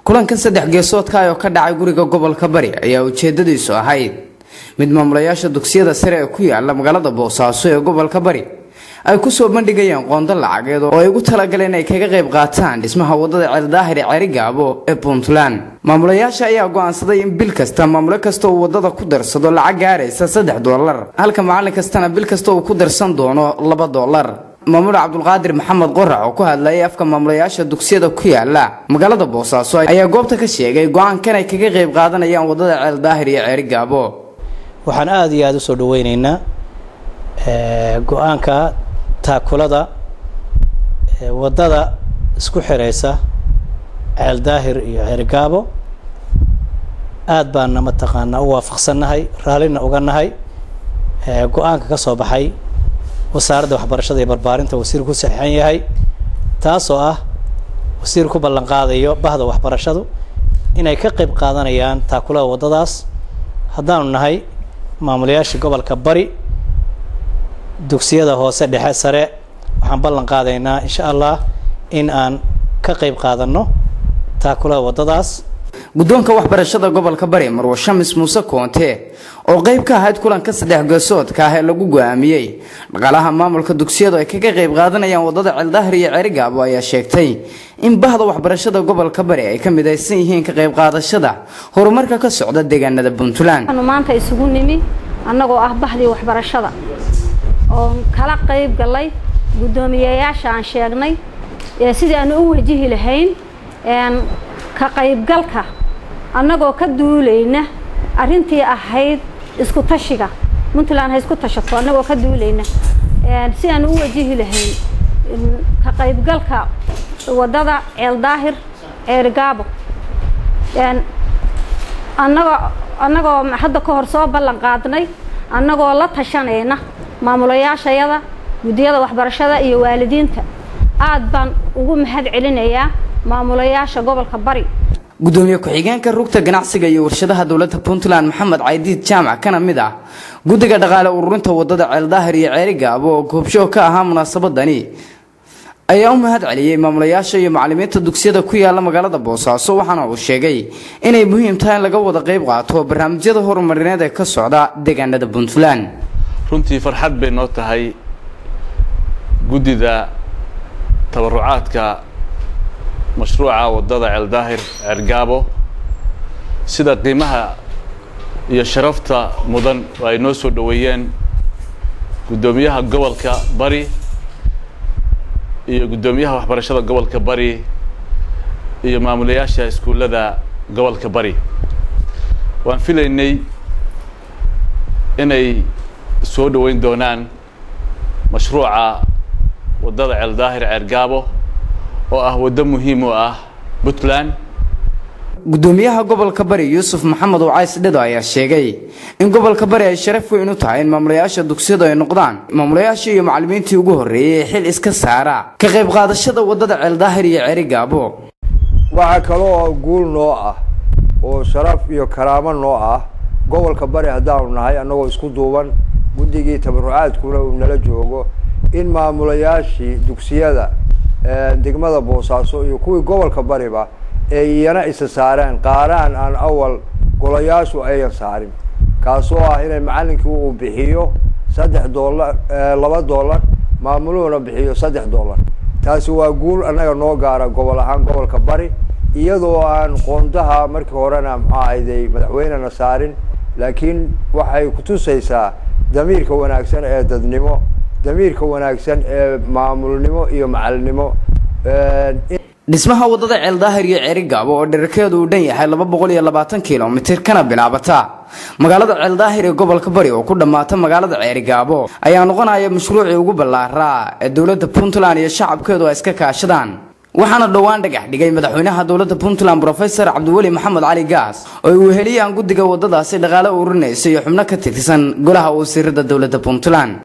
kulankan saddex geesoodka oo ka dhacay guriga gobolka bari ayaa ujeedadiisu ahayd mid maamulayaasha dugsiyada sare ee ku yaala magaalada boosaaso ee gobolka bari ay kusoo bandhigayeen qoonda lacageed oo ay ugu talagaleen ay kaga qayb qaataan dhismaha wadada ceeldaahir ee cerigaabo ee puntland maamulayaasha ayaa go-aansaday in bil kasta maamulo kasta uu wadada ku darsado lacag gaaraysa saddex doolar halka macallin kastana bil kasta uu ku darsan doono laba doolar maamul cabdulqaadir maxamed qorax oo ku hadlayay afka maamulayaasha dugsiyada ku yaala magaalada boosaaso ayaa goobta ka sheegay go-aankan ay kaga qayb qaadanayaan wadada ceeldaahir iyo ceerigaabo waxaan aada iyo aada usoo dhaweyneynaa go-aanka taakulada wadada isku xireysa ceeldaahir iyo ceerigaabo aada baana mataqaanaa u waafaqsannahay raallina uga nahay go-aanka ka soo baxay wasaaradda waxbarashada iyo barbaarinta wasiirku ku saxiixan yahay taasoo ah wasiir ku ballan qaadayo bahda waxbarashadu inay ka qayb qaadanayaan taakulada waddadaas haddaanu nahay maamulayaashii gobolka bari dugsiyada hoose dhexe sare waxaan ballan qaadaynaa insha allah in aan ka qayb qaadanno taakulada waddadaas guddoonka waxbarashada gobolka bari marwo shamis muuse koonte oo qayb ka ahayd kulanka saddex geesoodka ah ee lagu go-aamiyey dhaqaalaha maamulka dugsiyadu ay kaga qayb qaadanayaan wadada ceeldaahir iyo cerigaabo ayaa sheegtay in bahda waxbarashada gobolka bari ay ka midaysan yihiin ka qayb qaadashada horumarka ka socda deegaanada puntland waxaanu maanta isugu nimi annagoo ah bahdii waxbarashada oo kala qayb galay guddoomiyeyaasha aan sheegnay sidii aanu u wajihi lahayn ka qaybgalka annagoo ka duulayna arrintii ahayd isku tashiga puntland ha isku tashato annagoo ka duulayna si aanu u wajihi lahayn ka qaybgalka waddada ceeldaahir ceerigaabo annagoo annagoo hadda ka hor soo ballan qaadnay annagoo la tashanayna maamulayaashayada guddiyada waxbarashada iyo waalidiinta aad baan ugu mahad celinayaa maamulayaasha gobolka bari gudoomiye ku-xigeenka rugta ganacsiga iyo warshadaha dowladda puntland maxamed caydiid jaamac kana mid ah guddiga dhaqaale ururinta wadada ceeldaahir iyo ceerigaabo oo goobshoog ka ahaa munaasabadani ayaa u mahad celiyey maamulayaasha iyo macalimiinta dugsiyada ku yaala magaalada boosaaso waxaana uu sheegay inay muhiim tahay in laga wada qayb qaato barnaamijyada horumarineed ee ka socda deegaanada puntland runtii farxad bay noo tahay guddida tabarucaadka mashruuca waddada ceeldaahir ceergaabo sida qiimaha iyo sharafta mudan oo ay noo soo dhoweeyeen guddoomiyaha gobolka bari iyo guddoomiyaha waxbarashada gobolka bari iyo maamulayaasha iskuullada gobolka bari waan filaynay inay soo dhoweyn doonaan mashruuca waddada ceeldaahir ceergaabo oo ah waddo muhiim u ah puntland gudoomiyaha gobolka bari yuusuf maxamed wacays dhado ayaa sheegay in gobolka bari ay sharaf weyn u tahay in maamulayaasha dugsiyadu ay noqdaan maamulayaashii iyo macalimiintii ugu horreeyey ee xil iska saara ka qayb qaadashada waddada ceeldaahir iyo cerigaabo waxaa kaloo guul noo ah oo sharaf iyo karaamo noo ah gobolka bari haddaanu nahay annagoo isku duuban guddigii tabarucaadkuna uu nala joogo in maamulayaashii dugsiyada degmada boosaaso iyo kuwii gobolka bariba ee iyana isa saareen qaaraan aan awal golayaashu ayan saarin kaasoo ah inay macallinkii uu bixiyo saddex doolar laba doolar maamuluhuna bixiyo saddex doolar taasi waa guul annaga noo gaara gobol ahaan gobolka bari iyadoo aan qoondaha markii horena muxuu ahayday madaxweynena saarin laakiin waxay kutusaysaa damiirka wanaagsan ee dadnimo damiirka wanaagsan ee maamulnimo iyo macalinimo dhismaha waddada ceeldaahir iyo cerigaabo oo dherarkeedu uu dhan yahay laba boqol iyo labaatan kilomitir kana bilaabata magaalada ceeldaahir ee gobolka bari oo ku dhammaata magaalada ceerigaabo ayaa noqonaya mashruucii ugu ballaaraa ee dowladda puntland iyo shacabkeedu ay iska kaashadaan waxaana dhowaan dhagax dhigay madaxweynaha dowladda puntland brofesor cabdiweli maxamed cali gaas oo ay weheliyaan guddiga waddadaasi dhaqaale ururinaysa iyo xubno ka tirsan golaha wasiirada dowladda puntland